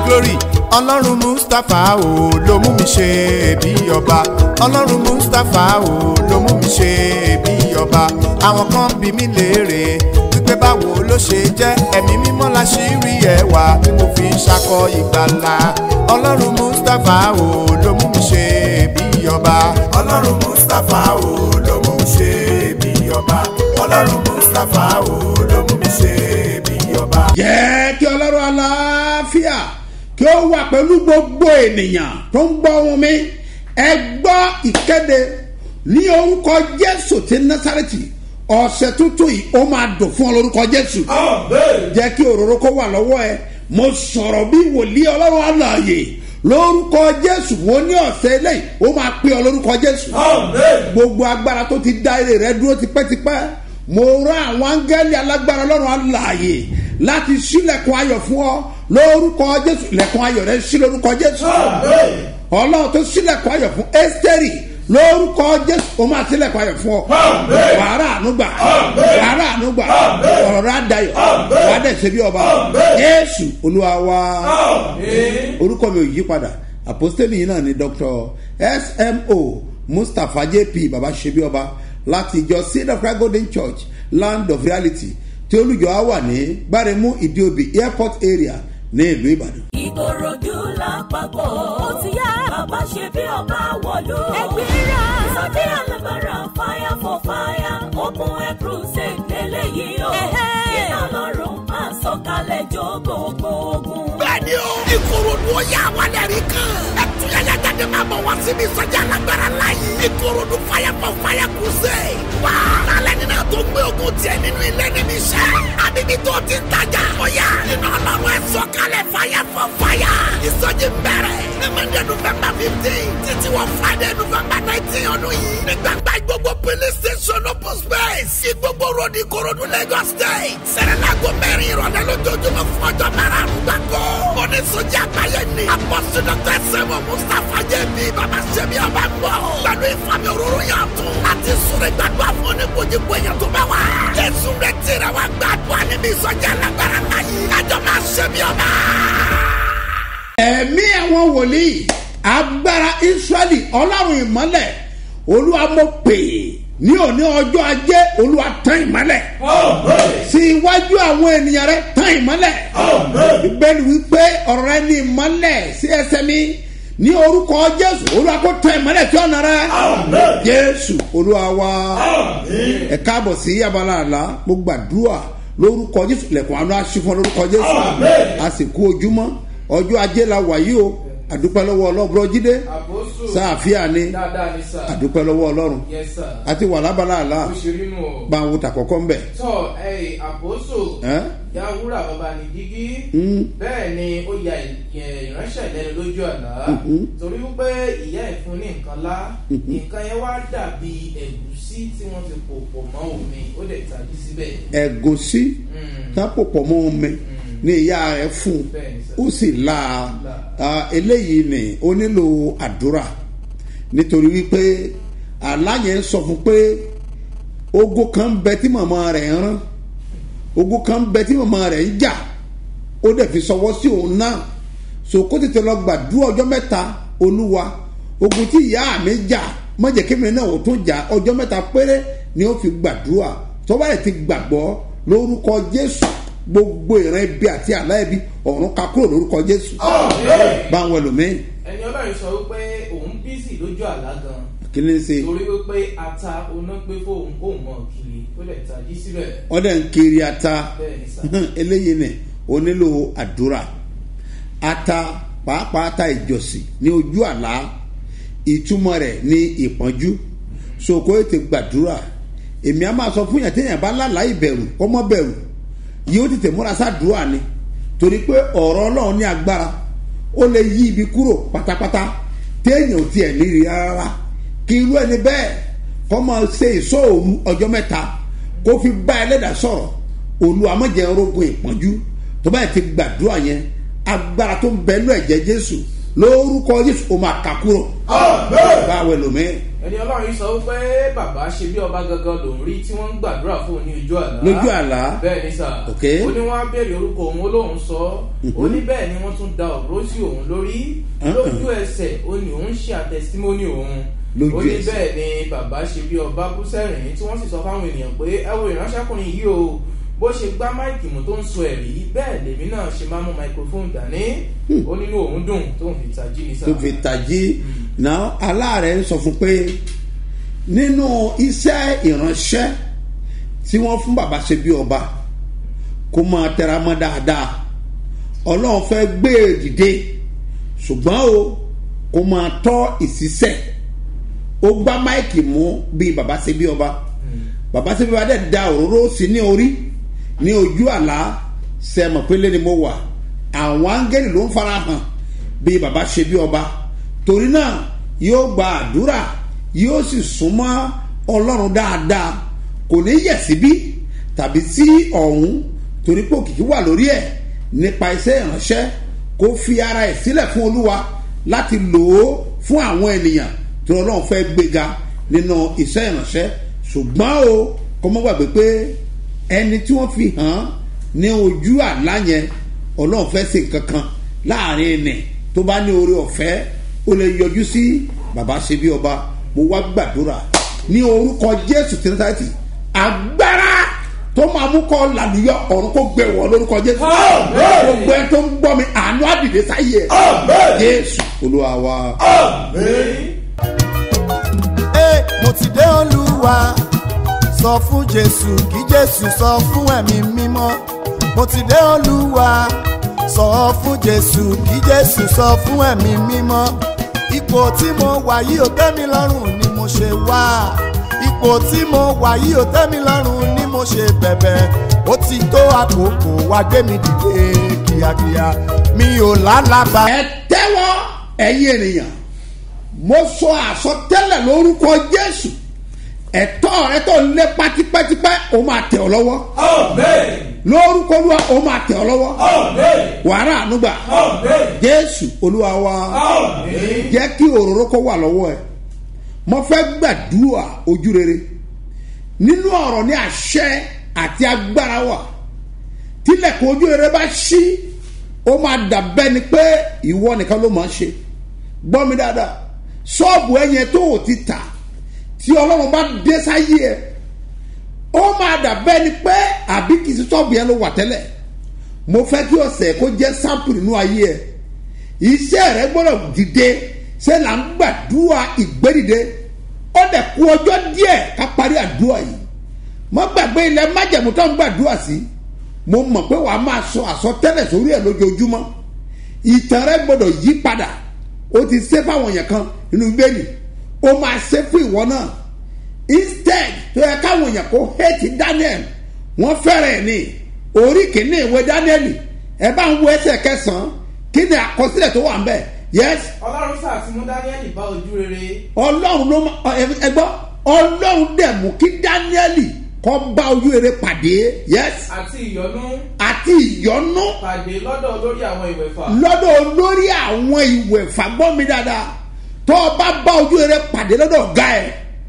glory ọlọ́run mustapha o ló mú mi ṣe bí ọba ọlọ́run mustapha o ló mú mi ṣe bí ọba àwọn kan bí mi léèrè wípé báwo ló ṣe jẹ́ ẹ̀mí mímọ́ la ṣì rí ẹwà tí mo fi ń ṣakọ ìgbàlà ọlọ́run mustapha o ló mú mi ṣe bí ọba ọlọ́run mustapha o ló mú mi ṣe bí ọba ọlọ́run mustapha o ló mú mi ṣe bí ọba. jẹ́ kí ọlọ́run aláfíà kí ó wà pẹ̀lú gbogbo ènìyàn tó ń gbọ́ ohùn mi ẹ gbọ́ ìkéde ní orúkọ jésù ti násàrẹ́tì ọ̀sẹ̀ tuntun yìí ó máa dùn fún ọ lórúkọ jésù jẹ́ kí òróró kó wà lọ́wọ́ ẹ mo sọ̀rọ̀ bí wòlíì ọlọ́run àlàyé lórúkọ jésù wo ní ọ̀sẹ̀ eléyìí ó máa pè ọ lórúkọ jésù gbogbo agbára tó ti dá èrè rẹ dúró tipẹ́tipẹ́ mo rán àwọn áńgẹ́lì alágbára ọlọ́run àlàyé láti sílẹ̀kùn ayọ̀ fún ọ lórúkọ jésù lẹ̀kùn ayọ̀ rẹ sí lórúkọ jésù ọlọ́run tó sílẹ̀kùn ayọ̀ fún ẹ́sítẹ́rì lórúkọ jésù ó máa sílẹ̀kùn ayọ̀ fún ọ wàhálà ànúgbà wàhálà ànúgbà ọ̀rọ̀ rẹ àdayọ̀ wà á dẹ̀ ṣe bí ọba jésù olúwa wa orúkọ mi ò yí padà àpọ́stélì yìí náà ni dr smo mustapha jp baba ṣebí ọba láti ìjọ seed of christ golden church land of reality tí olùjọ á wà ní gbáremú ìdíòbí airport area ní ìlú ìbàdàn. ìkòròdú lápapọ̀ ó ti yá bàbá ṣe bí ọba wọ̀lú. ẹgbẹ́ra ìsọjí alágbára fire for fire open air crusade lélẹ́yìí o. iná lọ́rùn máa sọ̀kalẹ̀ jó gbogbo ogun. bẹ́ẹ̀ni o ìkòròdú ó yà wá lẹ́rìí kan. ẹtúyàyà jáde máa bọ̀ wá síbi ìsọjí alágbára láyé. ìkòròdú fire for fire crusade. wá lálẹ́ nínú tó gbé ogun tiẹ̀ nínú ilé níbi iṣẹ́. àbíbí tó ti ń tajà. ọ̀yà iná ọlọ́run ẹ̀ sọ̀kalẹ̀ fire for fire. ìsọjí bẹ̀rẹ̀ ní monday november fifteen títí wọ friday november nineteen ọdún yìí. ní gbàgbá gbogbo police station open space. sí gbogbo road ìkòròdú lagos state. sẹ̀rẹ̀lágbó mẹ́rin ìrọ̀lẹ́ lójoojúmọ́ fún ọjọ́ márùn-ún gbàgbọ́. oníṣòjì àgbáyé ni. apọ́sí dr sẹ́mu mustapha jẹ́bi bàbá sẹ́mi ọba ń bọ̀. pẹ̀lú ìfami òróró yàn tún. láti súnré gbàdúrà fún oníkojúkọ èèyàn tó bá wà. jésù rẹ̀ tẹ̀rẹ̀ wá gbàdúrà níbi ìsọjí alágbára láyé. kájọ máa sẹ́mi ọba. ẹ̀mí àwọn wòlíì agbára israẹli ọlọ́run ìmọ́lẹ̀ olúwa mo pè é ní òní ọjọ́ ajé olúwa tán ìmọ́lẹ̀ sí iwájú àwọn ènìyàn rẹ tán ìmọ́lẹ̀ ìbẹ́ni wípé ọ̀rọ̀ rẹ ní ìmọ́lẹ̀ sí ẹsẹ̀ mi ní orúkọ jésù olúwa kó tán ìmọ́lẹ̀ tí ọ̀nà rẹ jésù olúwa wa ẹ káàbọ̀ sí abala àlá mo gbàdúrà lórúkọ jésù lẹ̀kùn àánú aṣífọ́n lórúkọ jésù a sì kú ojúmọ́ ọjọ́ ajé la wà yìí o àdúpẹ́ lọ́wọ́ ọlọ́run jíde àpòsù sáàfíà ni dáadáa ní sà àdúpẹ́ lọ́wọ́ ọlọ́run yes sir àti wà lábala àlá bó ṣe rí nù o. bá ń wo tàkọ́kọ́ ń bẹ̀. tọ ẹ àpòsù Ẹ́? yàwúrà bàbá ní dígí Mm. bẹ́ẹ̀ ni ó ya ì- ìránṣẹ́ lẹ́nu lójú àlá torí wípé ìyá ẹ̀ fún ní nǹkan lá nǹkan yẹn wá dàbí ẹ̀gúsí tí wọ́n ti pò pọ̀ mọ́ omi ó dẹ̀ tàbí síbẹ̀. ẹ̀gúsí Mm. tápò pọ̀ mọ́ omi ní ìyá rẹ̀ fún un Bẹ́ẹ̀ ni sà. ó sì la La. ah, eléyìí ni ó nílò àdúrà nítorí wípé aláyẹn ń sọ fún pé ogun kan ń bẹ tí màmá rẹ̀ ń rán ogun kan ń bẹ tí màmá rẹ̀ ń jà ó dẹ̀ fi sọwọ́ sí òun náà so kó tètè lọ gbàdúrà ọjọ́ mẹ́ta olúwa ogun tí ìyá mi jà mọ̀jẹ̀ kí mi náà ò tún jà ọjọ́ mẹ́ta péré ni ó fi gbàdúrà tó bá yẹ ti gbàgbọ́ lórúkọ jésù gbogbo ìran ibi àti àlá ibi ọ̀run ká kúrò lórúkọ jésù báwọn ẹlòmíín ẹni ọlọ́run sọ wípé òun bísí lójú àlá gan kí ni ṣe torí wípé ata oná gbé fóun kóun mọ̀ kiri ó dẹ̀ tàbí síbẹ̀ wọ́n dẹ̀ ń kiri ata bẹ́ẹ̀ ni sà. eléyìí ni ó nílò àdúrà ata pàápàá ata ìjọsìn ní ojú àlá ìtumọ̀ rẹ̀ ní ìpọ́njú sòkò ètè gbàdúrà èmi á máa sọ fún yàn téèyàn bá lálàá ìbẹ̀rù ọmọ bẹ̀rù yóò tètè múra sádùúrà ni torí pé ọ̀rọ̀ ọlọ́run ní agbára ó lè yí ibi kúrò pátápátá téèyàn ò tiẹ̀ níri rárá kí irú ẹni bẹ́ẹ̀ kọ́ máa ṣe ìṣòro ọjọ́ mẹ́ta kó fi bá ẹlẹ́dàá sọ̀rọ̀ olúwa má jẹ́ rogun ìpọ́njú tó báyìí ti gbàdúrà yẹn agbára tó ń bẹ lú ẹ̀jẹ̀ jésù lórúkọ jésù ó máa kà kúrò báwo ẹlòmíín ẹni ọlọ́run yìí sọ wípé bàbá ṣe bí ọba gangan lòún rí tí wọ́n ń gbàdúrà fún òun ní ojú àlá lójú àlá bẹ́ẹ̀ ni sà Ok. ó ní wọ́n á béèrè orúkọ òun olóhùn sọ ó ní bẹ́ẹ̀ ni wọ́n tún da ọ̀rọ̀ sí òun lórí Uh-uh. lójú ẹsẹ̀ ó ní òun ṣe àtẹsítímọ́nì òun Lójú ó ní ẹsẹ̀. bẹ́ẹ̀ ni bàbá ṣe bí ọba bú sẹ́rìn tí wọ́n sì sọ fáwọn ènìyàn pé ẹ wo ìránṣẹ́kùnrin yìí o bó ṣe gbá máìkì mú tó ń sọ ẹ̀rí bẹ́ẹ̀ lèmi náà ṣe máa mú microphone dání ó nínú òun dùn tó ń fi tají ní sáà tó fi tají náà aláàrẹ ń sọ fún pé nínú iṣẹ́ ìránṣẹ́ tí wọ́n fún bàbá ṣe bí ọba kó máa tẹra mọ́ dáadáa ọlọ́run fẹ́ gbé e dìde ṣùgbọ́n o kó máa tọ́ ìṣiṣẹ́ ó gbá máìkì mú bíi bàbá ṣe bí ọba bàbá ṣe bí ọba dẹ̀ da òróró sí ní orí ní ojú àlá sẹ́mọ̀ pélé ni mo wà àwọn áńgẹ́lì ló ń fara hàn bíi bàbá ṣe bí ọba torí náà yóò gba àdúrà yóò sì súnmọ́ ọlọ́run dáadáa kò ní yẹ̀ síbí tàbí sí ọ̀hún torí pé òkìkí wà lórí ẹ̀ nípa iṣẹ́ ìránṣẹ́ kó fi ara ẹ̀ sílẹ̀ fún olúwa láti lò ó fún àwọn ènìyàn tí ọlọ́run fẹ́ gbéga nínú iṣẹ́ ìránṣẹ́ ṣùgbọ́n o kọ́ mọ́ gbàgbé pé ẹni tí wọ́n fi hàn án ní ojú àlá yẹn ọlọ́run fẹ́ ṣe nǹkan kan láàrin ẹnì tó bá ní oore ọ̀fẹ́ ó lè yọjú sí bàbá ṣe bí ọba mo wá gbàdúrà ní orúkọ jésù tìǹtàtì agbára tó máa mú kọ́ làlùyọ ọ̀run kó gbé wọ lórúkọ jésù gbogbo ẹ tó ń gbọ́ mi àánú àdìdè sáyé ẹ jésù olúwa wa. Ẹ, mo ti dé olúwa sọ fún jésù kí jésù sọ fún ẹ̀mí mímọ́ mo ti dé olúwa sọ fún jésù kí jésù sọ fún ẹ̀mí mímọ́ ipò tí mo wà yìí ò tẹ́ mi lọ́rùn ni mo ṣe wá ipò tí mo wà yìí ò tẹ́ mi lọ́rùn ni mo ṣe bẹ̀bẹ̀ ó ti tó àkókò wá gbé mi dìde kíákíá mi ò lálàbà. ẹ tẹ́wọ́ ẹ̀yin ènìyàn mo sọ àsọtẹ́lẹ̀ lórúkọ jésù ẹ̀tọ́ rẹ tó ń lé pátípẹ́típẹ́ ó máa tẹ̀ ọ́ lọ́wọ́ lórúkọ olúwa ó máa tẹ̀ ọ́ lọ́wọ́ wàrà ànúgbà jésù olúwa wa jẹ́ kí òróró kó wà lọ́wọ́ ẹ mo fẹ́ gbàdúrà ojú rere nínú ọ̀rọ̀ ní àṣẹ àti agbára wà tílẹ̀kùn ojú rere bá ṣí ó máa dàbẹ́ ni pé ìwọ nìkan ló máa ń ṣe gbọ́ mi dáadáa ṣọ́ọ̀bù ẹ̀yẹn tó o ti tà tí ọlọ́run bá dé sáyé ẹ̀ ó máa dàbẹ́ ni pé àbí kìí sí ṣọ́ọ̀bù yẹn ló wà tẹ́lẹ̀ mo fẹ́ kí ọ̀sẹ̀ kó jẹ́ sáǹpù nínú ayé ẹ̀ iṣẹ́ rẹ gbọ́dọ̀ dìde ṣé là ń gbàdúrà ìgbédìde ó dẹ̀ kú ọjọ́ díẹ̀ ká parí àdúrà yìí mo gbàgbé ilẹ̀ májẹ̀mú tó ń gbàdúrà sí mo mọ̀ pé wàá máa sọ àsọtẹ́lẹ̀ sórí ẹ̀ lójoojúmọ́ ìtàn rẹ gbọ́dọ̀ yí padà ó ti ṣe fáwọn èèyàn kan nínú bẹ́ẹ̀ni ó máa ṣe fún ìwọ náà instead tó yẹ káwọn èèyàn kó hate daniel wọ́n fẹ́rẹ̀ ẹ̀ ní orí kìíní ìwé daniel ẹ bá ń wo ẹsẹ̀ kẹsàn-án kí ni àkọsílẹ̀ tó wà ń bẹ̀ yes ọlọ́run sáà ti mú dáníẹ́lì bá ojú rere ọlọ́run ló ma ẹ gbọ́ ọlọ́run dẹ̀ mú kí daniel kọ́ bá ojú rere pàdé yes àti ìyọnú àti ìyọnú pàdé lọ́dọ̀ lórí àwọn ìwẹ̀fà lọ́dọ̀ olórí àwọn ìwẹ̀ fagbọ́n mi dáadáa tó o bá bá ojú rere pàdé lọ́dọ̀ ọ̀gá ẹ̀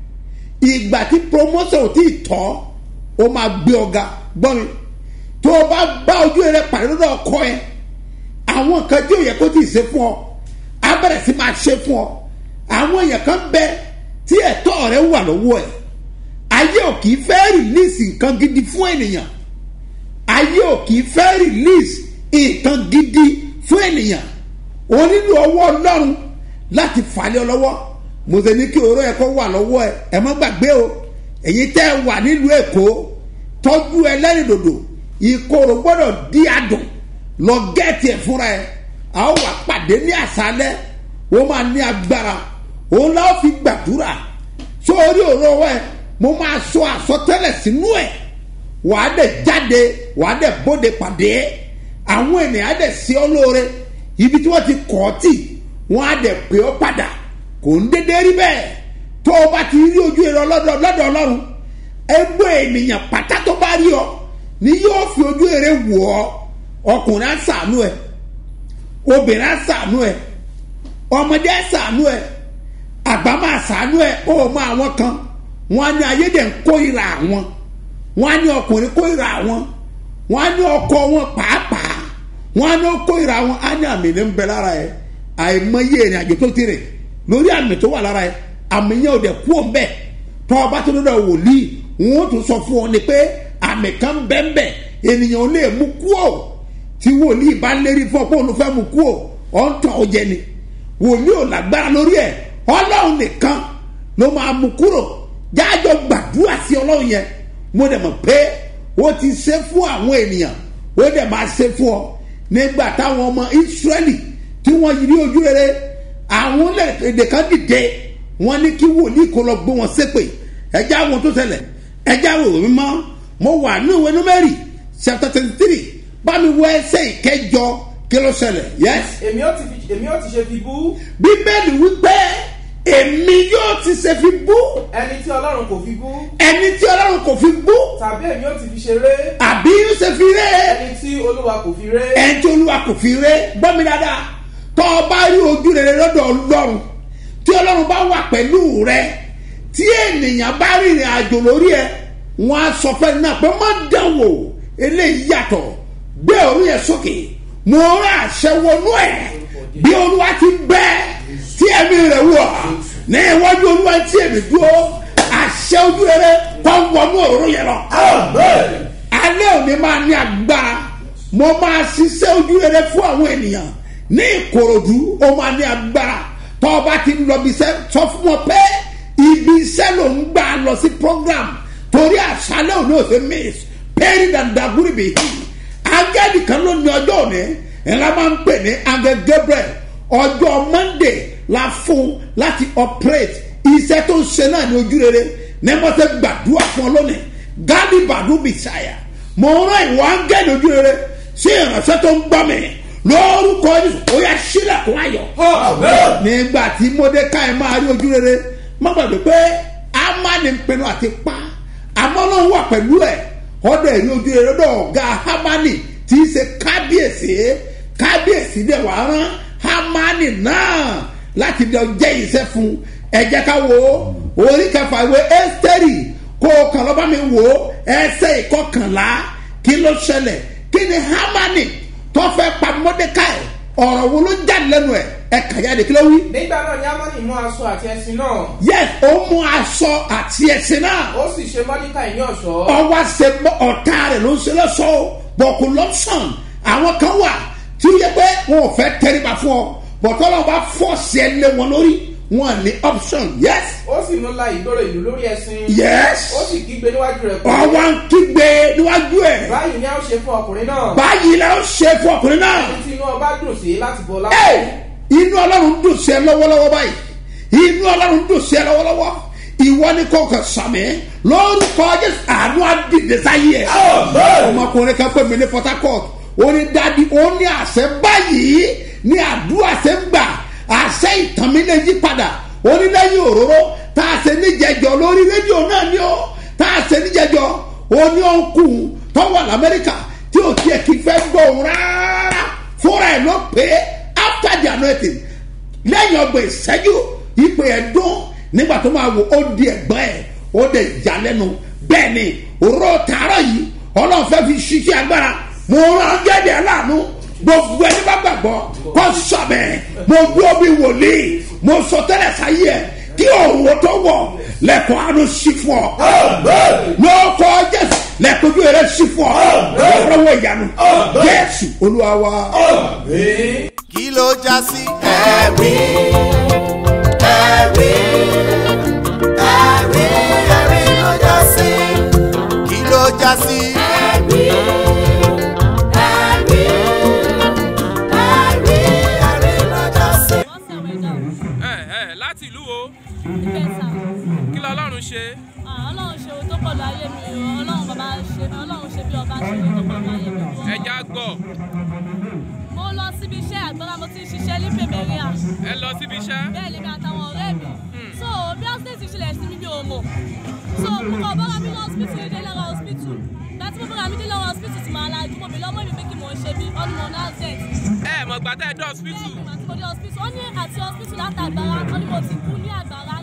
ìgbà tí promotion ò tí ì tọ́ ó máa gbé ọ̀gá gbọ́n mi tó o bá bá ojú rere pàdé lọ́dọ̀ ọkọ ẹ̀ àwọn nǹkan tí ò yẹ kó tí ì ṣe fún ọ á bẹ̀rẹ̀ sí máa ṣe fún ọ àwọn èèyàn kan bẹ tí ẹ̀tọ́ rẹ wà lọ́wọ́ ẹ̀ ayé ò kì í fẹ́ rìlíìsì nǹkan gidi fún ènìyàn ayé ò kì í fẹ́ rìlíìsì nǹkan gidi fún ènìyàn o nílò ọwọ́ ọlọ́run láti falẹ̀ ọ lọ́wọ́ mo ṣe ní kí oró ẹ̀ kó wà lọ́wọ́ ẹ̀ ẹ̀ mọ́ gbàgbé o èyí tẹ́ ẹ wà nílùú èkó tọ́jú ẹlẹ́rìndòdò ìkorò gbọ́dọ̀ di adùn lọ gẹ́ẹ̀tì ẹ̀ fúnra ẹ̀ a ó wà pàdé ní àṣálẹ́ ó máa ní agbára òun láwọn fi gbàdúrà sórí òró ẹ̀ mo máa sọ àsọtẹ́lẹ̀ sínú ẹ̀ wàá dẹ̀ jáde wàá dẹ̀ bóde pàdé àwọn ènìyàn á dẹ̀ sí ọ lóore ibi tí wọ́n ti kọ́ ọ tì wọ́n á dẹ̀ pè ọ́ padà kò ń dédé rí bẹ́ẹ̀ tó o bá ti rí ojú ẹ̀rọ lọ́dọ̀ lọ́dọ̀ ọlọ́run ẹgbẹ́ ènìyàn pátá tó bá rí ọ ni yóò fi ojú èrè wò ọ ọkùnrin á sàánú ẹ obìnrin á sàánú ẹ ọmọdé á sàánú ẹ àbá máa sàánú ẹ ó mọ àwọn kan wọn á ní ayédè ń kórìíra àwọn wọn á ní ọkùnrin kórìíra àwọn wọn á ní ọkọ wọn pàápàá wọn á ní ó kórìíra àwọn á ní àmì ní ń bẹ lára ẹ àìmọye ìrìn àjò tó ti rìn lórí àmì tó wà lára ẹ àmì yẹn ò dẹ̀ kú òun bẹ́ẹ̀ tọ́ ọba tó lọ́dọ̀ wòlíì wọn ó tún sọ fún ọ ni pé àmì kan bẹ́ẹ̀ ènìyàn ò lè mú kú ò tí wòlíì bá lérí fún ọ pé òun fẹ́ mú kú ò ọ̀ ń tàn ó jẹ ni wòlíì ò lágbára lórí ẹ ọlọ́run nìkan ló máa mú kúrò jájọ gbàdúrà sí ọlọ́run yẹn mo dẹ̀ mọ̀ pé ó ti ṣe fún àwọn ènìyàn ó dẹ̀ máa ṣe fún ọ nígbà táwọn ọmọ ìsírẹ́lì tí wọ́n yí ní ojú rere àwọn èdè kan dìde wọ́n ní kí wòlíì kó lọ gbé wọn ṣépè ẹjẹ́ àwọn tó ṣẹlẹ̀ ẹjẹ́ àwọn òwe mọ́ mo wà ní ìwé númẹ́rì chapter twenty three bá mi wọ ẹsẹ̀ ìkẹjọ kí ló ṣẹlẹ̀ yes èmi ó ti fi èmi ó ti ṣe fi bú bíbélì wípé èmi yóò ti ṣe fi bú ẹni tí ọlọ́run kò fi bú ẹni tí ọlọ́run kò fi bú tàbí èmi ó ti fi ṣeré àbí yóò ṣe fi ré ẹni tí olúwa kò fi ré ẹni tí olúwa kò fi ré gbọ́ mi dáadáa tọ́ ọ bá rí ojú rere lọ́dọ̀ ọlọ́run tí ọlọ́run bá wà pẹ̀lú rẹ tí ènìyàn bá rìnrìn àjò lórí ẹ wọn á sọ fẹ́ náà pé má dánwò eléyìí yàtọ̀ gbé orí ẹ sókè mo rán àṣẹ wọnú ẹ bí olúwa ti bẹ́ tí ẹ̀mí rẹ̀ wọ̀ ní iwájú olúwa tí èmi dúró àṣẹ ojú rere kọ́ wọnú òróró yẹn lọ alẹ́ òní máa ní agbára mo máa ṣiṣẹ́ ojú rere fún àwọn ènìyàn ní ìkòròdú ó máa ní agbára tó o bá ti lọ bí iṣẹ́ sọ fún wọn pé ibi iṣẹ́ ló ń gbà lọ sí program torí àṣálẹ́ òní ò sí miss pẹ́ẹ́rì dàdàgúrì bìí angẹ́lì kan ló ní ọjọ́ òní ńlá máa ń pè ní angel gabriel ọjọ́ monday la fún láti operate iṣẹ́ tó ń ṣe náà ní ojú rere ní wọ́n ti gbàdúrà fún ọ lónìí gálí bàdú bìsáyà mo rán ìwọ angẹ́lì ojú rere sí ìránṣẹ́ tó ń gbọ́ mi lórúkọ jésù ó yà sílẹ̀kùn ayọ̀ nígbà tí mordecai máa rí ojú rere má gbàgbé pé amani ń pinnu àti pa àmọ́ náà wà pẹ̀lú ẹ̀ ọ̀dọ̀ ẹ̀rí ojú rere lọ́dọ̀ ọ̀gá hamani tí í ṣe kábíyèsí kábíyèsí dẹ̀ wá rán hamani náà láti lọ jẹ́ iṣẹ́ fún ẹ̀jẹ̀ ká wo orí kẹfà ìwé ẹ́sítẹ́rì kó o kàn lọ́ba mi wò ó ẹsẹ̀ ìkọkànlá kí ló ṣẹlẹ̀ kí ni hamani tó fẹ́ pa mordecai ọ̀rọ̀ wo ló jáde lẹ́nu ẹ̀ ẹ̀ kàjáde kí ló wí. nígbà náà ni amani mú aṣọ àti ẹṣin náà yes ó mú aṣọ àti ẹ̀sìn náà ó sì ṣe mọ́díkà ní ọ̀ṣọ́ ọwọ́ ṣe mọ́ ọ̀tá rẹ̀ ló ń ṣe lọ́sọ̀ bọ̀kù lọ́sàn àwọn kan wà tí ó yẹ pé wọn ò fẹ́ tẹríba fún ọ bọ̀tọ́ lọ́wọ́ bá fọ́ọ̀sì ẹ lé wọn lórí wọn ní option yes ó sì mú la ìgboro ìlú lórí ẹṣin yes ó sì kígbe níwájú rẹ̀ pé ọwọ́ ń kígbe níwájú ẹ̀ báyìí ni a ó ṣe fún ọkùnrin náà báyìí la ó ṣe fún ọkùnrin náà tí inú ọba dùn sí láti bọ̀ lápò Hey! inú ọlọ́run dùn sí ẹ lọ́wọ́lọ́wọ́ báyìí inú ọlọ́run dùn sí ẹ lọ́wọ́lọ́wọ́ ìwọ ni kò kàn sàmì lórúkọ jésù àánú àdìdè sáyé ẹ ọmọkùnrin kan pè mí ní port harcourt ó ní dadi ó ní àṣẹ báyìí ní àdúrà ṣe ń gbà àṣẹ ìtàn mi lè yí padà ó ní lẹ́yìn òróró tá a ṣe níjẹjọ lórí rédíò náà ni ó tá a ṣe níjẹjọ ó ní ọ̀nkùn tó wà lamẹ́ríkà tí ò tiẹ̀ kí fẹ́ gbọ́ òun rárá fúnra ẹ̀ ló pé after the anointing lẹ́yìn ọgbọ̀n ìṣẹ́jú ìpè ẹ̀ dún nígbà tó máa wò ó di ẹ̀gbọ́n ẹ̀ ó dẹ̀ yà lẹ́nu bẹ́ẹ̀ ni òró tààrọ̀ yìí ọlọ́run fẹ́ fi ṣiṣẹ́ agbára mo rán gẹ́gẹ́ aláàánú gbogbo ẹni bá gbàgbọ́ kó sọ̀bẹ̀ mo dúró bí wòlíì mo sọ tẹ́lẹ̀ sáyé ẹ̀ kí òwò tó wọ̀ lẹ́kọ̀ọ́ àánú sí fún ọ lọ́kọ̀ jésù lẹ́kọ̀ọ́ ojú rẹ̀ sí fún ọ lọ́wọ́ ìyanu jésù olúwa wa. kí ló já sí. ẹ̀rí ẹ̀rí ẹ̀rí ẹ̀rí ló já sí. kí ló já sí. ẹ̀rí ẹ̀rí ẹ̀rí ẹ̀rí ló já sí. ẹ ẹ láti ìlú wo ìgbésà kí lọlọ́run ṣe ọlọ́run ṣe ohun tó pọ̀ lọ ayé mi o ọlọ́run bàbá ṣe mi ọlọ́run ṣe bí ọba ṣe ohun tó pọ̀ lọ ayé mi o. ẹja gbọ́ mo lọ síbi iṣẹ́ àgbọ̀nà mo ti ń ṣiṣẹ́ ní pèmẹ́ríà ẹ lọ síbi iṣẹ́ bẹ́ẹ̀ lèmi àtàwọn ọ̀rẹ́ mi so bí ọ́sítẹ́ẹ̀tì ti ṣẹlẹ̀ sí mi bí o mọ̀ so mo kàn bọ́ra mi lọ hospital ní délẹ́rọ̀ hospital láti mo bọ́ra mi délẹ́rọ̀ hospital ti máa lajú mo mi lọ́mọ́ mi pé kí mo ṣe bí ọdún mọ̀ náà zẹ̀ ẹ mọ̀ gbà tẹ́ ẹ dé hospital bẹ́ẹ̀ ni màtí mo dé hospital ó ní àti hospital látàgbára ó ní mo ti kú ní àgbára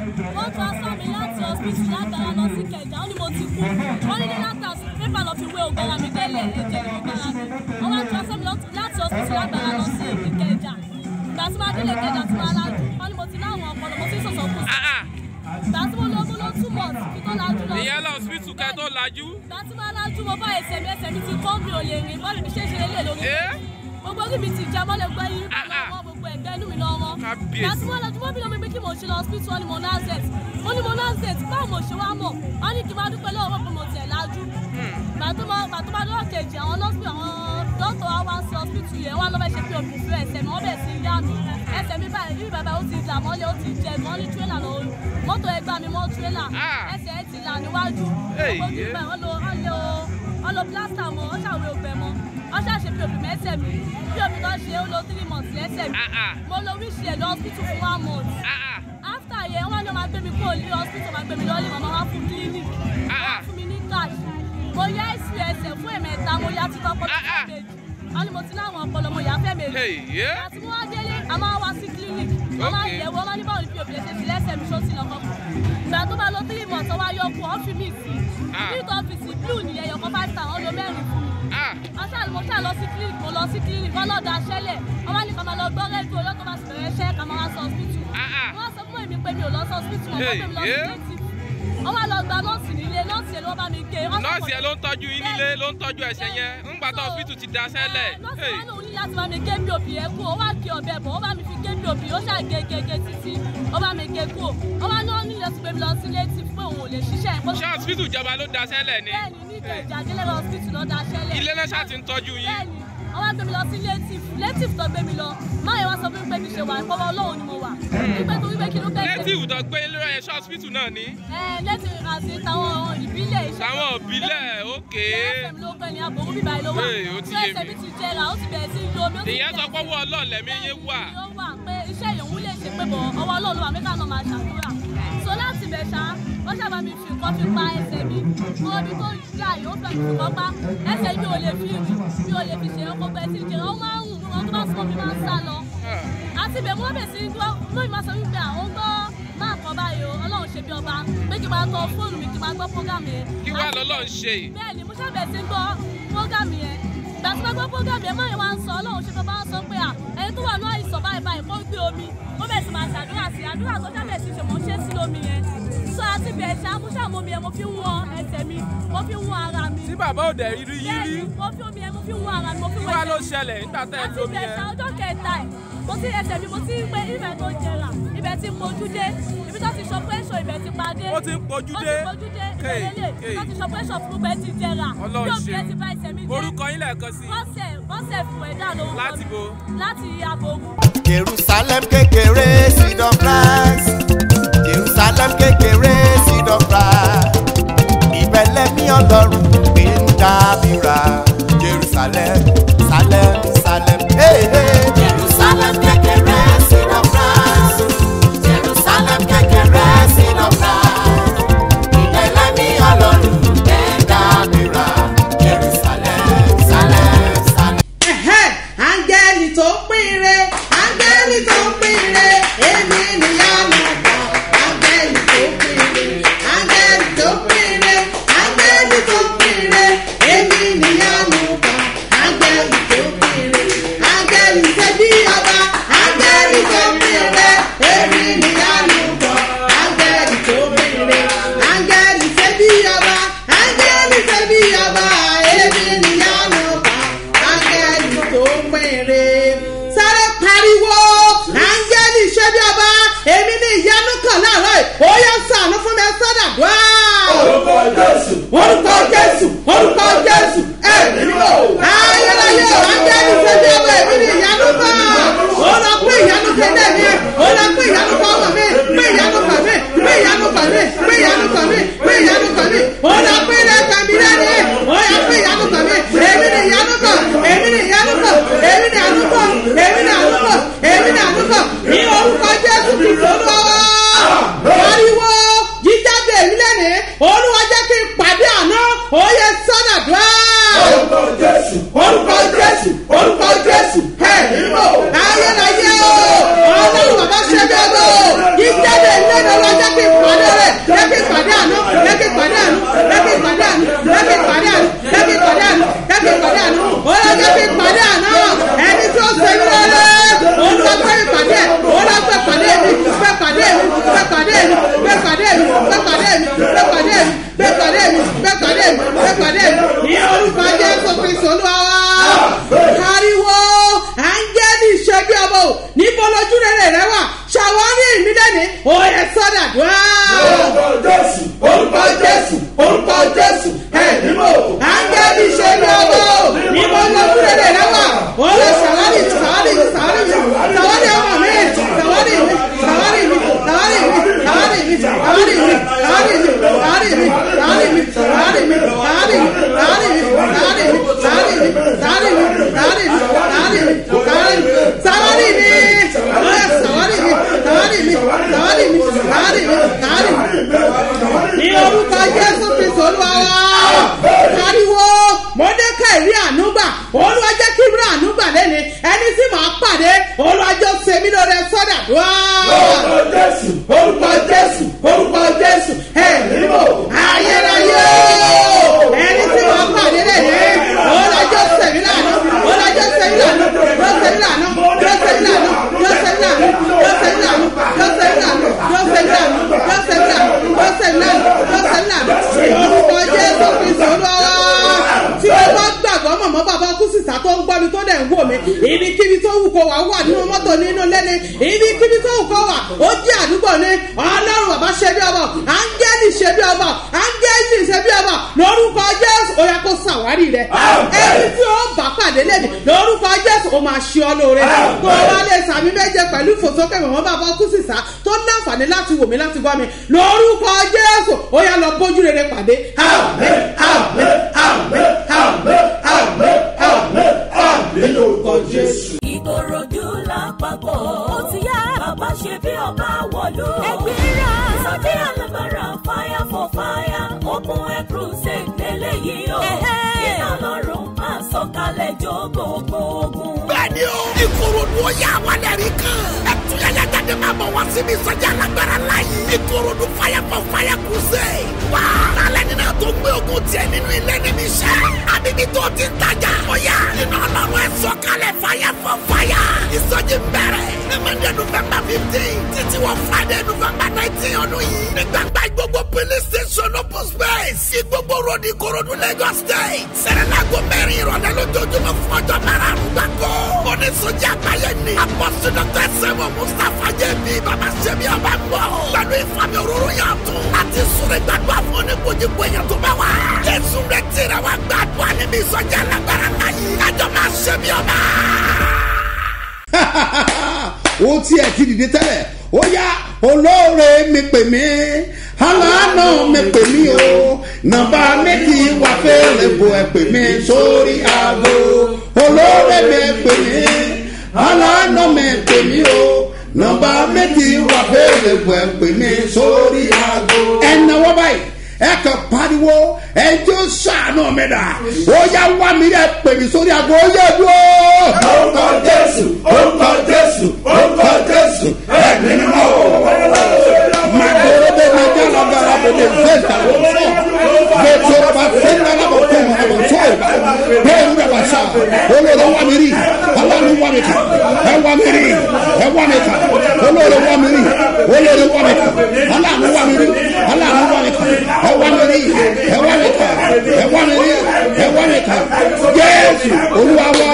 wọ́n transfer mi láti hospital lágbára lọ sí kẹjà ó ní mo ti kú wọ́n ní ní láta pépà lọ fi wé ògbára mi délé ẹ̀jẹ̀ ní ògbára mi wọ́n wá transfer mi lọ- láti hospital lágbára lọ sí ìkẹjà ìgbà tí máa délé kẹjà tí máa lájú wọ́n ní mo ti láwọn ọpọlọ mo ti sọ̀sọ̀ kù Ah, ah. ìgbà tí mo lọ mo lọ two months kí tó lájú lọ ìyẹn lọ hospital kẹ́ tó lajú. ìgbà tí máa lájú mo bá ẹsẹ̀ mi ẹsẹ̀ mi ti kọ́ mi ò lè rìn bọ́ọ̀lù mi ṣe é ṣe lélẹ̀ lórí Eh? gbogbo orí mi ti já mọ́lẹ̀ gbọ́ yín Ah, ah. lọ́wọ́ gbogbo ẹ̀gbẹ́ inú mi lọ́wọ́ Kábíyèsí. ìgbà tí wọ́n lọ jùmọ́ mi lọ́mọ pé kí mo ṣe lọ hospital wọn ni mo nazet ó ní mo nazet báwo mo ṣe wá mọ̀ wọ́n ní kí n máa dúpẹ́ lọ́wọ́ pé mo tẹ̀ lájú ìgbà tó máa ìgbà tó bá lọ́wọ́ kejì àwọn nọ́ọ̀sì àwọn dọ́tọ̀ wa wá sí hospital yẹn wọ́n lọ́ bẹ́ẹ̀ ṣe pé òbí fún ẹsẹ̀ mi wọ́n bẹ̀ sí yá mi ẹsẹ̀ mi báyìí bí bàbá ó ti là mọ́lẹ̀ ó ti jẹ mọ́ ní tírélà lọ mọ́tò ẹgbà mi mọ́ tírélà Ah. ẹsẹ̀ ẹ ti là níwájú Hey, gbogbo ojú yeah. báyìí wọ́n lo wọ́n lo wọ́n lo plaster mọ́ wọ́n ṣàwé ògbẹ́ mọ́ wọ́n ṣàṣe pé òbí mẹ́sẹ̀ mi bí omi tó ṣe ó lo three months lẹ́sẹ̀ mi Ah, ah. mo lo wíṣì ẹ̀ lọ hospital fún one month Ah, ah. after yẹn wọ́n ní wọ́n máa gbé mi kúrò ní hospital máa gbé mi lọ́ọ́lì màmá wá fún clinic Ah, ah. wọ́n fún mi ní cash mo yá ìsú ẹsẹ̀ fún ẹ̀mẹ́ta mo yá títọ́ pọ̀ Ah, ah. méjì wọ́n ní mo ti láwọn ọpọlọ mo yá fẹ́ méjì Hey, yeah. àti mo wá délé a máa wá sí clinic wọ́n máa Okay. yẹ̀ wọ́n máa ní báwo ni pop lè ṣe sí lẹ́sẹ̀ mi ṣó sí lọ́kọ́ ìgbà tó bá lọ three months ọwọ́ ayọ́kù ọ́fì mi sí Ah. ní ọ́fíìsì blue ni ẹ̀yọ̀kan five thousand ó lo mẹ́rin fún mi Ah, aṣáà mo ṣáà lọ sí clinic mo lọ sí clinic wọn lọ́ọ́ da aṣẹ́lẹ̀ wọ́n wá ní ká máa lọ gbọ́ rédíò lọ́tọ́ máa sì bẹ̀rẹ̀ iṣẹ́ ká máa wá sọ hospital ah, ah. wọ́n sọ fún èmi pé mi ò lọ sí hospital mọ̀ Hey, pé mi lọ sí yeah. native wọ́n wá lọ gba nọ́ọ̀sì nílé nọ́ọ̀sì yẹn ló bá mi gé wọ́n sọ nọ́ọ̀sì pé- ẹ̀ ló ń tọ́jú yín nílé ló ń tọ́jú ẹ̀ṣẹ̀ yẹn ńgbà tó So, hospital ti daṣẹ́ lẹ̀. ẹ, nọ́ọ̀sì Hey. wa lòun ní láti bá mi gé bí òbí yẹn kú ó wá gé ọbẹ̀ bọ̀ ó bá mi fi gé bí òbí ó ṣáà gé gé gé títí ó bá mi gé kú ó wá ní ó ní láti gbé mi lọ sí native pé òun ò lè ṣiṣẹ́ ẹ̀ pé ṣé hospital ìjọba ló daṣẹ́ lẹ̀ ni. bẹ́ẹ̀ni ní ìkẹjà délẹ́rọ̀ hospital ló da aṣẹ́lẹ̀ ilé náà ṣáà ti ń tọ́jú yín. bẹ́ẹ̀ni wọ́n wá gbé mi lọ sí native native tó gbé mi lọ máa yẹn wá sọ fún mi pé mi ṣe wà ìpọ́wọ́ ọlọ́run ni mo wà wípé torí pé kí ló kẹ́ native tó gbé lórí ẹ̀ṣọ́ hospital náà ni. ẹ native àti táwọn ìbílẹ̀ iṣẹ́ táwọn òbílẹ̀ òkè. ẹsẹ̀ mi ló gbẹ ní àbòrú bíbá yìí ló wà Hey, ó ti tó yé ẹsẹ̀ mi. mi ti jẹrà ó ti bẹ̀rẹ̀ sí lo omi ó ti ìyẹn sọ bẹ̀rẹ̀ pé owó ọlọ́ọ̀lẹ́mí yín wà. ó wà pé iṣẹ́ ìyòwú lè ṣe pé bọ̀ ọwọ́ ọlọ́run wà mẹ́ta náà máa ṣàdúrà so láti bẹ̀ ṣá wọ́n ṣàbá mi fi nǹkan fi pa ẹsẹ̀ mi mo ibi tó yà yóò fẹ́ fi nǹkan pa ẹsẹ̀ mi ò lè fi rìn mi ò lè fi ṣe ọkọ̀ bẹ́ẹ̀ ti jẹrà ó máa ń rùn wọn tó bá sọ mi máa ń sá lọ àti bẹ̀ wọ́n bẹ̀ sí gbọ́ lóyún máa sọ wípé àwọn gbọ́ máa kọ́ báyìí o ọlọ́run ṣe bí ọba pé kí n máa tọ fóònù mi kí n máa gbọ́ prógámù yẹn kí wàá lọ́lọ́ ń ṣe. bẹ́ẹ̀ni mo ṣàbẹ̀ sí gbọ́ prógámù yẹn ìgbà tí wọ́n gbọ́ prógámù yẹn máa yẹn wá ń sọ ọlọ́run ṣe bàbá ń sọ pé à ẹni tó wà ní àìsàn báyìí báyìí kó gbé omi ó bẹ̀ sì máa ṣàdúrà sí àdúrà tó ṣàbẹ̀ sí ṣe mọ̀ ṣe sí lómi yẹn sọ àti bẹ̀ ṣá mo ṣàmú mi yẹn mo fi ń wọn ẹsẹ̀ mi mo fi ń wọn ara mi tí bàbá ò dẹ̀ rí yín rí bẹ́ẹ̀ni mo fi omi yẹn mo fi ń wọn ara mi mo fi kí wọn wàá ẹsẹ̀ ló mi ṣẹlẹ̀ nígbà tẹ́ ẹ àti lómi ìbẹ̀ṣà yẹn. ọjọ́ kẹta ẹ̀ mo ti ẹsẹ̀ mi mo ti ń pé ibẹ̀ tó jẹrà ibẹ̀ ti mojú dé ibi tó ti sọ pé ṣò ibẹ̀ ti padé ó ti ń pojú ó dé. ti mojú dé Kéè, ìbẹ̀lélẹ̀ kéè. tó ti sọ pé ṣò fún pé ti jẹrà Ọlọ́run bí òbí ṣeun. ẹ ti bá ẹsẹ̀ mi jẹ́ orúkọ yín lẹ́ẹ̀kan sí i. bọ́sẹ̀ bọ́sẹ̀ fún ẹ̀dá ló ń kọ́ Láti mi. bo? láti abogun. jerusalem kékeré seed of rice jerusalem kékeré seed of rice ìbẹ̀lẹ̀ mi ọlọ́run gbé ń dábìrà jerusalem salem salem hey, hey. Jerusalem kékeré seed of rice. Jerusalem kékeré seed of rice. Ìbẹ̀lẹ̀ mi ọlọ́run gbé dábìrà. Jerusalem, Salem, Salem. Ẹ̀hẹ́, áńgẹ́lì tó pínre áńgẹ́lì tó pínre èmi níyanu kan áńgẹ́lì tó pínre áńgẹ́lì tó pínre áńgẹ́lì tó pínre èmi níyanu kan áńgẹ́lì tó pínre áńgẹ́lì ṣe bí ọba áńgẹ́lì tó pínre èmi níyanu kan áńgẹ́lì tó pínre áńgẹ́lì ṣe bí ọba áńgẹ́lì ṣe bí ọba èmi níyanu kan áńgẹ́lì tó péré. sáré pariwo áńgẹ́lì ṣe bí ọba èmi ní ìyanu kan láàárọ̀ yìí ó yẹ sànú fún mi sọ́dà dùá. orúkọ jésù orúkọ jésù orúkọ jésù ẹ̀mí lò. ayérayé áńgẹ́lì ṣe bí ọba èmi ní ìyanu kan. ó lọ pé ìyanu kan dẹ̀ mí ó lọ pé ìyanu kan wọ̀ mí pé ìyanu kan mí pé ìyanu kan mí pé ìyanu kan mí pé ìyanu kan mí ó lọ pé ilé-ẹ̀kọ́ mi lẹ́nu ó yẹ pé ìyanu kan mí èmi ní ìyanu kan èmi ní ìyanu kan èmi ní àánú kan èmi ní àánú kan èmi ní àánú kan ní orúkọ jésù kìlọ̀ lọ́wọ́. pariwo jíjáde èmi lẹ́nu olúwa jẹ́ kí n pàdé àná ó yẹ sọ́nà dùá. orúkọ jésù orúkọ jésù orúkọ jésù ẹ̀ nílò ayérayé o ọlọ́run bàbá ṣe bẹ́ẹ̀ bọ́ jíjáde èmi lẹ́nu olúwa jẹ́ kí n lórúkọ jésù kristu olúwa wa pariwo mọdékà ìrí ànúgbà olúwa jẹ́ kí ìrí ànúgbà lẹ́ni ẹni tí màá pàdé olúwa jọ sèmi lórí sọ́dà dùá. orúkọ jésù orúkọ jésù orúkọ jésù ẹ níbo ayérayé ẹni tí màá pàdé lẹ́ni olúwa jọ sèmi lànà olúwa jọ sèmi lànà jọ sèmi lànà jọ sèmi lànà jọ sèmi lànà jọ sèmi lànà jọ sèmi lànà jọ sèmi lànà jọ sèmi lànà jọ sèmi lànà jọ sèmi lànà orúkọ jésù kristu olúwa tí o bá gbàgbọ́ mọ̀mọ́ bàbá kú sísá tó ń gbọ́ mi tó dẹ̀ ń wò mí ibikíbi tó wù kó wà wà nínú mọ́tò nínú lẹ́ni ibikíbi tó wù kó wà ó jẹ́ àdúgbò ní ọlọ́run bàbá ṣe bí ọba áńgẹ́lì ṣe bí ọba áńgẹ́lì ṣe bí ọba lórúkọ jésù ó yẹ kó ṣàwárí rẹ ẹni tí ó bá pàdé lẹ́ni lórúkọ jésù ó máa ṣe ọ lóore kó o wá lè sàmì méje pẹ̀lú ìfòsókè mọ̀mọ́ bàbá kú sísá tó láǹfààní láti wò mí láti gbọ́ mi lórúkọ jésù ó yà lọ bójú rere pàdé àmì àmì àmì àmì àmì àmì àmì lórúkọ jésù. ìkòròdú lápapọ̀ ó ti yá bàbá ṣe bí ọba wọ̀lú. ẹgbẹ́ra sọ́jí alábàárà fire for fire open air crusade lélẹ́yìí o. iná lọ́rùn máa sọ̀kalẹ̀ jó gbogbo ogun. bẹ́ẹ̀ni o ìkòròdú ó yà wà lẹ́rìí kan ẹtúyẹyẹ jáde máa bọ̀ wá síbi ìsọjí alágbára láyé ìkòròdú fire for fire crusade wá lálẹ́ nínú tó gbé ogun tiẹ̀ nínú ilé níbi iṣẹ́ àbíbí tó ti ń tajà ọ̀yà iná ọlọ́run ẹ̀ sọ̀kalẹ̀ fire for fire ìsọjí ń bẹ̀rẹ̀ ní monday november fifteen títí wọ friday november nineteen ọdún yìí ní gbàgbá gbogbo police station open space sí gbogbo road ìkòròdú lagos state sẹ̀rẹ̀lágò mẹ́rin ìrọ̀lẹ́ lójoojúmọ́ fún ọjọ́ márùn-ún gbàgbọ́ oníṣòjì àgbáyé ni apọ́sí dr sẹ́wọ̀n mustapha jẹ́bi bàbá sẹ́mi ọba ń bọ̀ pẹ̀lú ìfàmì òróró yàn tún láti súnrẹ́ gbàdúrà fún oníkojúkọ èèyàn tó bá wà jésù rẹ̀ tẹ̀rẹ̀ wá gbàdúrà níbi ìsọjí alágbára láyé kájọ máa sẹ́mi ọba. ó tiẹ̀ ti dìde tẹ́lẹ̀ ó yá olóore mi pè mí aláàánú mi pè mí o nàbà méjì wà fẹ́rẹ̀ bò ẹ̀ pè mí sórí aago olóore mi pè mí aláàánú mi pè mí o nàbà méjì wà fẹ́rẹ̀ bò ẹ̀ pè mí sórí aago. ẹ náwó báyìí ẹ kàn pariwo ẹ jẹ́ sànù mi dà ó yá wá mi ẹ pè mí sórí aago ó yẹ dúró. orúkọ jésù orúkọ jésù orúkọ jésù ẹ̀mí ni mo. Magoro de magala gara de de zeta wo so. Vetoro ba fenda la bo ko ma bo so. Bẹ́ẹ̀ni bẹ wá sá. Olórí wá mi rí. Aláàánú wá mi kà. Ẹ wá mi rí. Ẹ wá mi kà. Olórí wá mi rí. Olórí wá mi kà. Aláàánú wá mi rí. Aláàánú wá mi kà. Ẹ wá mi rí. Ẹ wá mi kà. Ẹ wá mi rí. Ẹ wá mi kà. Jésù Olúwa wá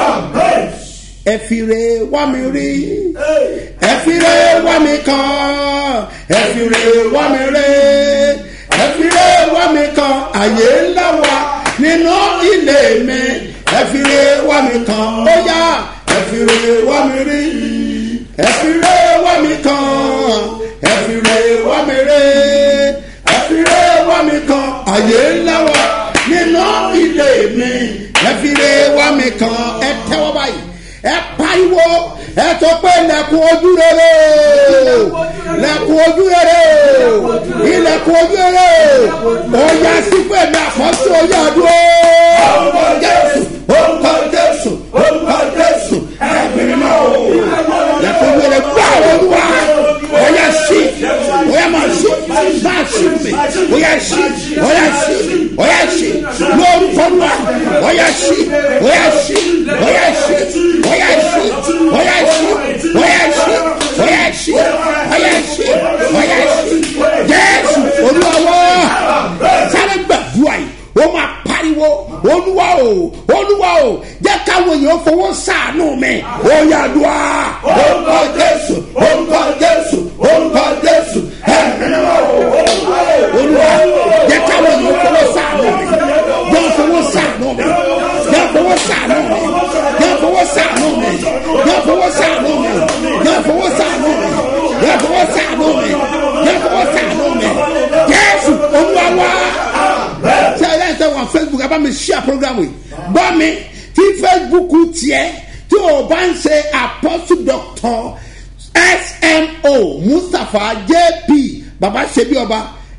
ẹ fi re wá mi rí ẹ fi re wá mi kàn ẹ fi re wá mi rí ẹ fi re wá mi kàn àyè ńlá wa nínú ilé mi ẹ fi re wá mi kàn ó yá ẹ fi re wá mi rí ẹ fi re wá mi kàn ẹ fi re wá mi rí ẹ fi re wá mi kàn àyè ńlá wa nínú ilé mi ẹ fi re wá mi kàn ẹ tẹ́wọ́ báyìí ẹ pariwo ẹ tó pé lẹkùn ojú rere lẹkùn ojú rere ilẹkùn ojú rere ọjà sípè mi àkọsí oyè àdúró. orúkọ jésù orúkọ jésù orúkọ jésù ẹbí mímọ́ o lẹkùn ojú rere gbà olúwa ọyà sí ọyà máa sí máa sí mi ọyà sí ọyà sí ọyà sí lórúkọ náà ọyà sí ọyà sí ọyà sí ọyà sí ọyà sí ọyà sí ọyà sí ọyà sí ọyà sí jésù olúwa sáré gbàdúrà yìí ó máa pariwo olúwa o olúwa o jẹ́ káwọn èèyàn fowó sàánú mi ó yàdúrà orúkọ jésù orúkọ jésù orúkọ jésù ẹ̀mí olúwa jẹ́ káwọn èèyàn fowó sàánú mi jẹ́ fowó sàánú mi jẹ́ fowó sàánú mi jẹ́ fowó sàánú mi jẹ́ fowó sàánú mi jẹ́ fowó sàánú mi jẹ́ fowó sàánú mi jẹ́ fowó sàánú mi jésù olúwa wá ṣe ẹ̀yà ìṣe wọn facebook ẹ bá mi share program yìí gbọ́ mi tí facebook tiẹ̀ tí o bá ń ṣe apostle doctor smo mustapha jp baba ṣebi ọba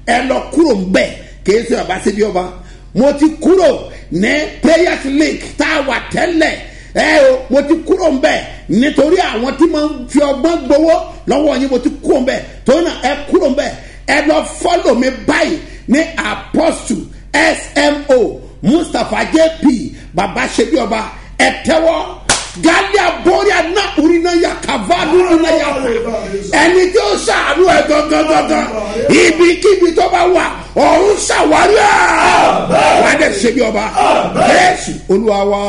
ẹ lọ kúrò ń bẹ̀ kìí ṣe bàbá síbi ọba mo ti kúrò ní prayers link tá a wà tẹ́lẹ̀ ẹ o mo ti kúrò ń bẹ̀ nítorí àwọn tí mo ń fi ọgbọ́n gbowó lọ́wọ́ yín mo ti kúrò ń bẹ̀ torí náà ẹ kúrò ń bẹ̀ ẹ lọ fọ́lọ̀ mi báyìí ní apostle smo mustapha jp baba ṣebi ọba ẹ tẹ́wọ́ galia boria na urina ya kavadu urina ya ẹni tí ó ṣàánú ẹ gangan ibikíbi tó bá wà ọ̀run ṣàwárí ẹ̀ wà á dẹ̀ ṣebi ọba jésù olúwa wa.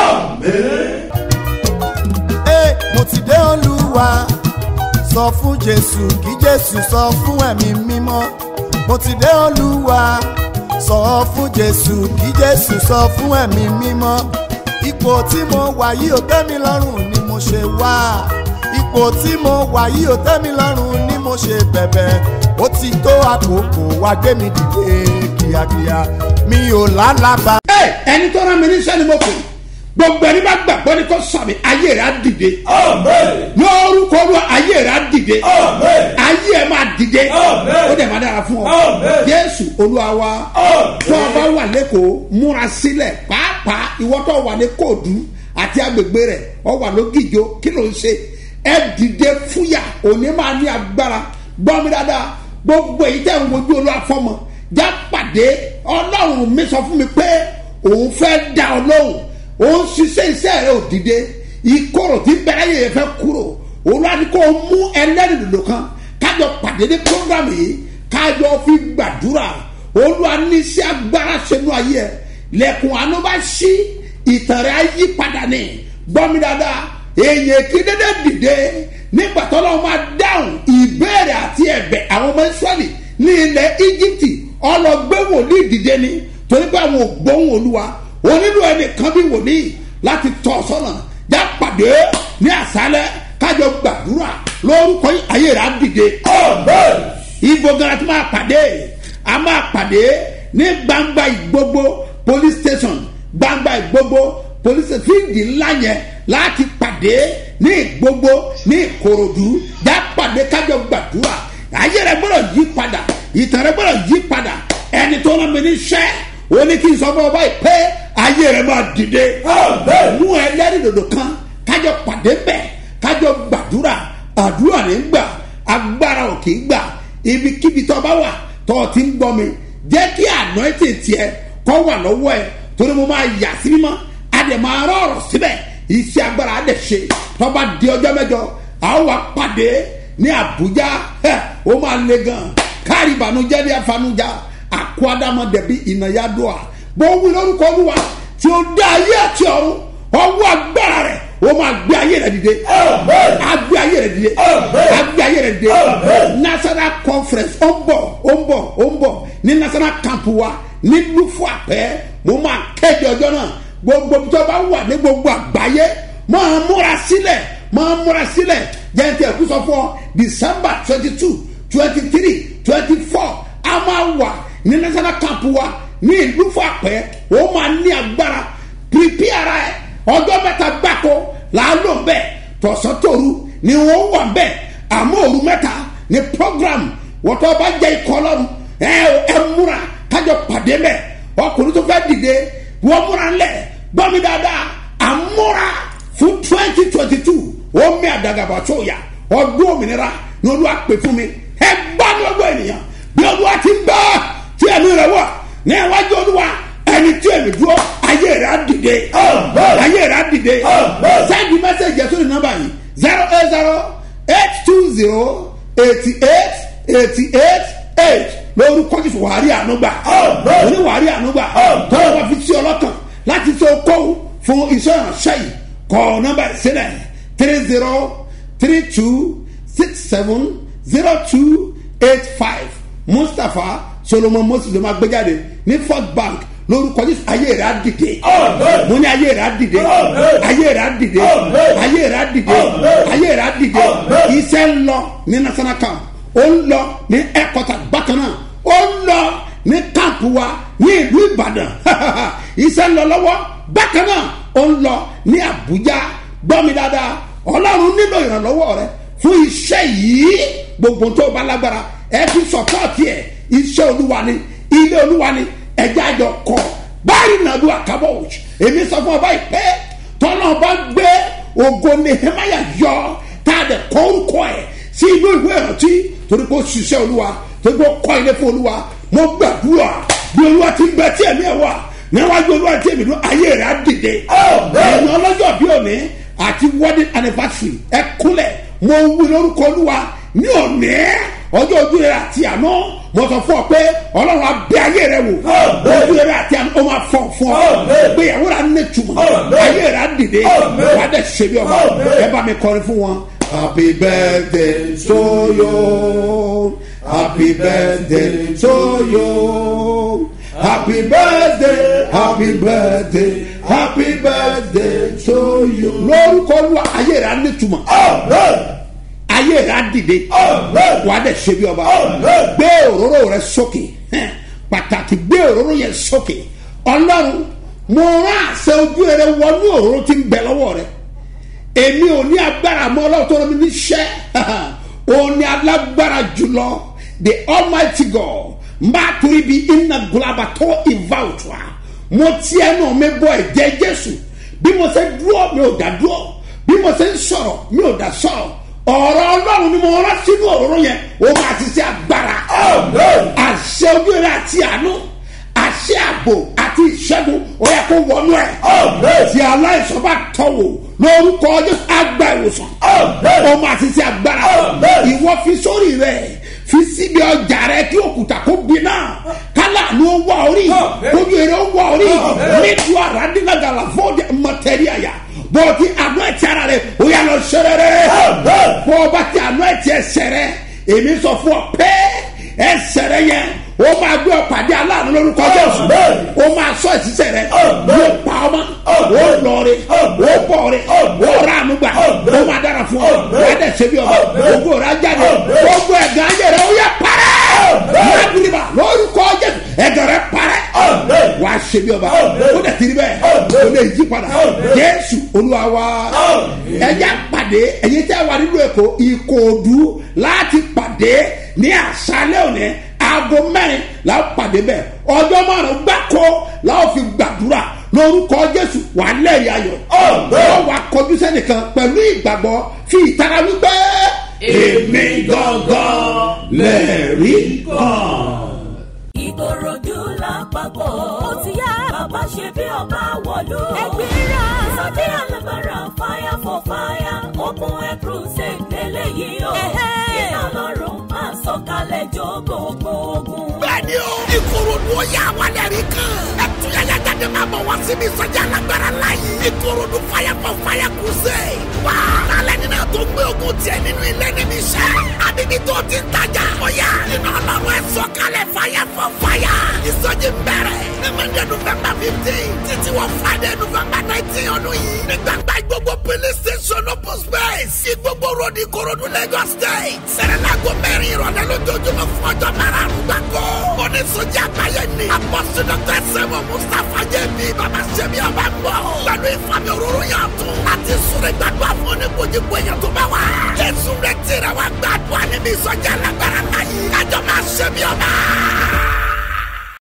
Ee, mo ti dé olúwa sọ fún jésù kí jésù sọ fún ẹ̀mí mímọ́ mo ti dé olúwa sọ fún jésù kí jésù sọ fún ẹ̀mí mímọ́ ipò tí mo wà yìí ò tẹ́ mi lọ́rùn ni mo ṣe wá ipò tí mo wà yìí ò tẹ́ mi lọ́rùn ni mo ṣe bẹ̀bẹ̀ ó ti tó àkókò wá gbé mi dìde kíákíá mi ò lálàbà. ẹ ẹni tó rán mi níṣẹ́ ni mo pè gbogbo ẹni bá gbàgbọ́ ni kò sàmì ayé rẹ̀ á dìde lórúkọ olúwa ayé rẹ̀ á dìde ayé ẹ̀ máa dìde ó dẹ̀ máa dára fún ọ jésù olúwa wa tó o bá wà lẹ́kọ̀ọ́ múra sílẹ̀ pàápàá ìwọ tó wà ní kóòdù àti agbègbè rẹ̀ ọ wà lógìjó kí ló ń ṣe ẹ dìde fúyà òní máa ní agbára gbọ́ mi dáadáa gbogbo èyí tẹ̀ ń wojú olúwa fọmọ já pàdé ọlọ́run mi sọ fún mi pé òun fẹ́ dá ọ lóhùn òun ṣiṣẹ́ iṣẹ́ rẹ ò dìde ìkorò tí bẹ̀rẹ̀ yẹn fẹ́ kúrò olùwàdí kò mú ẹlẹ́rìí dòdò kan kájọ pàdé ní program yìí kájọ fi gbàdúrà olúwa ní sí agbára sínú ayé ẹ lẹ́kùn àánú bá ṣí ìtàn rẹ̀ á yí padà ní gbọ́mi dáadáa èèyàn kí dédé dìde nígbà tó lọ́wọ́ máa dáhùn ìbéèrè àti ẹ̀bẹ̀ àwọn ọmọ israẹli ní ilẹ̀ íjíbítì ọlọgbẹ́ wòlíì dìde ni torí pé àwọn ògbóhùn olúwa onílù ẹnìkan bí wòlíì láti tọ́ sọ́nà já pàdé ní àṣálẹ́ kájọ gbàdúrà lórúkọ yìí ayé rẹ̀ á dìde. ibo gara tí máa pàdé a máa pàdé ní gbangba ìgbogbo police station gbangba ìgbogbo police station fíìdì ńlá yẹn láti pàdé ní ìgbogbo ní ìkòròdú já pàdé kájọ gbàdúrà ayé rẹ̀ gbọ́dọ̀ yí padà ìtàn rẹ̀ gbọ́dọ̀ yí padà ẹni tó rán mi ní sẹ́ ó ní kí n sọ fún ọ báyìí pé ayé rẹ̀ máa dìde mú ẹlẹ́rìí dòdò kan kájọ pàdé bẹ́ẹ̀ kájọ gbàdúrà àdúrà ní gbà agbára ò kì í gbà ibikíbi tó bá wà tó o ti ń gbọ́ mi jẹ́ kí àná ètè tiẹ̀ kọ́ wà lọ́wọ́ ẹ̀ torí mo máa yà sí mímọ́ adẹ̀ máa rọ̀ ọ̀rọ̀ síbẹ̀ iṣẹ́ agbára adẹ̀ ṣe tó bá di ọjọ́ mẹ́jọ àwọn wa pàdé ní àbújá ẹ̀ ó máa le gan káàrí ìbànújẹ́ ní afanújá àkó adámọ̀dẹ̀bí ìnáyàdọ́à bó wí lórúkọ olúwa tí ó dá ayé àti ọ̀run ọwọ́ agbára rẹ̀ ó máa gbé ayé rẹ̀ dìde á gbé ayé rẹ̀ dìde á gbé ayé rẹ̀ dìde national conference ó ń bọ̀ ó ń bọ̀ ó ń bọ̀ ní national camp wa ní lufu àpẹ́ mo máa kéde ọjọ́ náà gbogbo tó bá wà ní gbogbo àgbáyé máa múra sílẹ̀ máa múra sílẹ̀ jẹ́ntì ẹ̀kú sọ fún ọ december twenty two twenty three twenty four a máa wà ní national camp wa ní ìlú fàpẹ́ ó máa ní agbára pírípí ara ẹ̀ ọjọ́ mẹ́ta gbáko làálò bẹ́ẹ̀ tọ̀sán tòru ni wọ́n wà bẹ́ẹ̀ àmọ́ òru mẹ́ta ní program wọ́tọ́ bá jẹ́ ikọ̀ lọ́rùn ẹ ẹ múra kájọ pàdé mẹ́ ọkùnrin tó fẹ́ dìde wọ́n múra ńlẹ̀ gbọ́mi dáadáa àmúra fún twenty twenty two ó mi àdàgàbà tó yà ọdún òmìnira ní olúwa pè fún mi ẹ gbá ní ọgbọ́n ènìyàn bí olúwa ti ń bá tí ẹ̀mí rẹ̀ wà ní iwájú olúwa ẹni tí èmi dúró ayé rẹ̀ á dìde ayé rẹ̀ á dìde sẹ́ẹ̀dì mẹ́sẹ̀gì ẹ̀sùn ní nọ́mbà yìí zero eight zero eight two zero eighty eight eighty eight eight lórúkọ jésù wàhálì ànúgbà òní wàhálì ànúgbà tọ́lá wà fi sí ọlọ́kàn láti ṣe okòwò fún iṣẹ́ ìránṣẹ́ yìí kọ́ nọ́mbà ìsílẹ̀ three zero three two six seven zero two eight five mustapha solomon moses ló máa gbé jáde ní first bank lórúkọ jésù ayé rẹ á dìde mo ní ayé rẹ á dìde ayé rẹ á dìde ayé rẹ á dìde ayé rẹ á dìde iṣẹ́ ń lọ ní national camp ó ń lọ ní ẹ̀kọ́tà bákan náà ó ń lọ ní camp wa ní ìlú ìbàdàn iṣẹ́ ń lọ lọ́wọ́ bákan náà ó ń lọ ní àbújá gbọ́ mi dáadáa ọlọ́run nílò ìrànlọ́wọ́ rẹ fún iṣẹ́ yìí gbogbo tó bá lágbára ẹ fi sọpọ́ọ̀tì ẹ̀ iṣẹ́ olúwa ni ilé olúwa ni ẹ̀jẹ̀ àjọ kọ báyìí nàdú àkàbọ̀ òjì èmi sọ fún ọba ìpè tọ́lá ọba gbé ògo nehemaya yọ tá a dẹ̀ kọ́ orúkọ ẹ̀ sí inú ìwé ìrántí torí pé ó ṣiṣẹ́ olúwa torí pé ó kọ́ ilé fún olúwa mo gbàdúrà bí olúwa ti ń bẹ tí ẹ̀mí ẹ̀ wà níwájú olúwa tí èmi dún ayé rẹ̀ á dìde ẹ̀yin ọlọ́jọ́ bí òní àti wedding anniversary ẹ kúnlẹ̀ mo wí lórúkọ olúwa ní òní ọjọ́ ojú rẹ̀ àti àná mo sọ fún ọ pé ọlọ́run abẹ́ ayé rẹ̀ wò ojú rẹ̀ àti àná ó máa fọ̀ fún ọ ìgbéyàwó rẹ̀ á ní túmọ̀ ayé rẹ̀ á dìde wà á dẹ̀ ṣe bí ọba ẹ bá mi kọrin fún wọn. happy birthday to you happy birthday to you happy birthday happy birthday happy birthday to you. lórúkọ lu ayé rẹ̀ á ní túmọ̀ ayé rẹ̀ á dìde wà á dẹ̀ ṣe bí ọba gbé òróró rẹ̀ sókè hẹ́n, pàtàkì gbé òróró yẹn sókè ọlọ́run mo rán àṣẹ ojú rẹ̀ wọnú òróró tí ń bẹ lọ́wọ́ rẹ̀ èmi ò ní agbára mọ́ ọlọ́run tó rọ mi níṣẹ́ òun ni alágbára jùlọ the almighty god mbà torí bí iná gulaba tó ìváwùtúwa mo ti ẹnu mi bọ ẹ̀jẹ̀ jésù bí mo ṣe dúró mi ò dá dúró bí mo ṣe ń sọ̀rọ̀ mi ò dá sọ̀rọ̀ ọ̀rọ̀ ọlọ́run ni mo rán sínú òróró yẹn ó máa ti ṣe agbára àṣẹ ojú rẹ àti àánú àṣẹ ààbò àti ìṣẹ́gun ó yẹ kó wọnú ẹ̀ tí aláìsàn bá tọ̀wò lórúkọ ọjọ́ àgbà ìwòsàn ó máa ti ṣe agbára ìwọ fi sórí rẹ fi síbi ọjà rẹ kí òkúta kó gbiná kálá ló wà orí ojú eré ó wà orí nítorí àràdínlágàlà fọ́ọ̀dì mọ̀tẹ́ríàyà bọ́ọ̀tì àánú ẹ̀tì ara rẹ̀ ó yà lọ sẹ́rẹ́rẹ́ bọ́ọ̀bá ti àánú ẹ̀tì ẹsẹ̀ rẹ̀ èmi sọ fún ọ pé ẹsẹ̀ rẹ̀ yẹn ó máa gbé ọ̀pàdé aláàánú lórúkọ jésù ó máa sọ ìṣiṣẹ́ rẹ̀ yóò pa ọmọ ó lọrin ó bọ̀rin ó ránú gbà ó máa dára fún ọ wọ́n dẹ̀ ṣe bí ọba ògbó rẹ̀ á jáde gbogbo ẹ̀gán ayé rẹ̀ ó yẹ parẹ́ lábìrìbà lórúkọ jésù ẹ̀gán rẹ̀ parẹ́ wà á ṣe bí ọba ó dẹ̀ tiri bẹ́ẹ̀ ó lè yí padà jésù olúwa wa ẹ̀yà pàdé ẹ̀yẹ tí a wà nínú ẹ̀kọ́ ìkòòdú láti pàdé ní àṣálẹ́ òní aago mẹ́rin la ó pàdé bẹ́ẹ̀ ọjọ́ márùn-ún gbáko la ó fi gbàdúrà lórúkọ jésù wà lẹ́rìí ayọ̀ yóò wá kọjú sẹ́nìkan pẹ̀lú ìgbàgbọ́ fi ìtara wípé èmi gangan lẹ́rìí kan. ìkòròdú lápapọ̀ ó ti yá bàbá ṣe bí ọba wọ̀lú. ẹgbẹ́ra sọ́dí alábàárà fire for fire open air crusade lélẹ́yìí o. iná lọ́rùn máa sọ̀kalẹ̀ jó gbogbo ogun. bẹ́ẹ̀ni o ìkòròdú ó yà wálẹ̀ rí kan ẹtúyàyà jáde máa bọ̀ wá síbi ìsọjí alágbára láyé ìkòròdú fire for fire crusade wá lálẹ́ nínú tó gbé ogun tiẹ̀ nínú ilé níbi iṣẹ́ àbíbí tó ti ń tajà ọ̀yà iná ọlọ́run ẹ̀ sọ̀kalẹ̀ fire for fire ìsọjí bẹ̀rẹ̀ ní monday november fifteen títí wọ friday november nineteen ọdún yìí ní gbàgbá gbogbo police station open space ìgbogbo road ìkòròdú lagos state sẹ̀rẹ̀lágò mẹ́rin ìrọ̀lẹ́ lójoojúmọ́ fún ọjọ́ márùn-ún gbàgbọ́ oníṣòjì àgbáyé ni apọ́sí dr sẹ́wọ̀n mustapha jẹ́bi bàbá sẹ́mi ọba ń bọ̀ pẹ̀lú ìfàmì òróró yàn tún láti súnrẹ́ gbàgbọ́ fún oníkojúkọ èèyàn tó bá wà jésù rẹ̀ tẹ̀rẹ̀ wá gbàdúrà níbi ìsọjí alágbára láyé kájọ máa sẹ́mi ọba.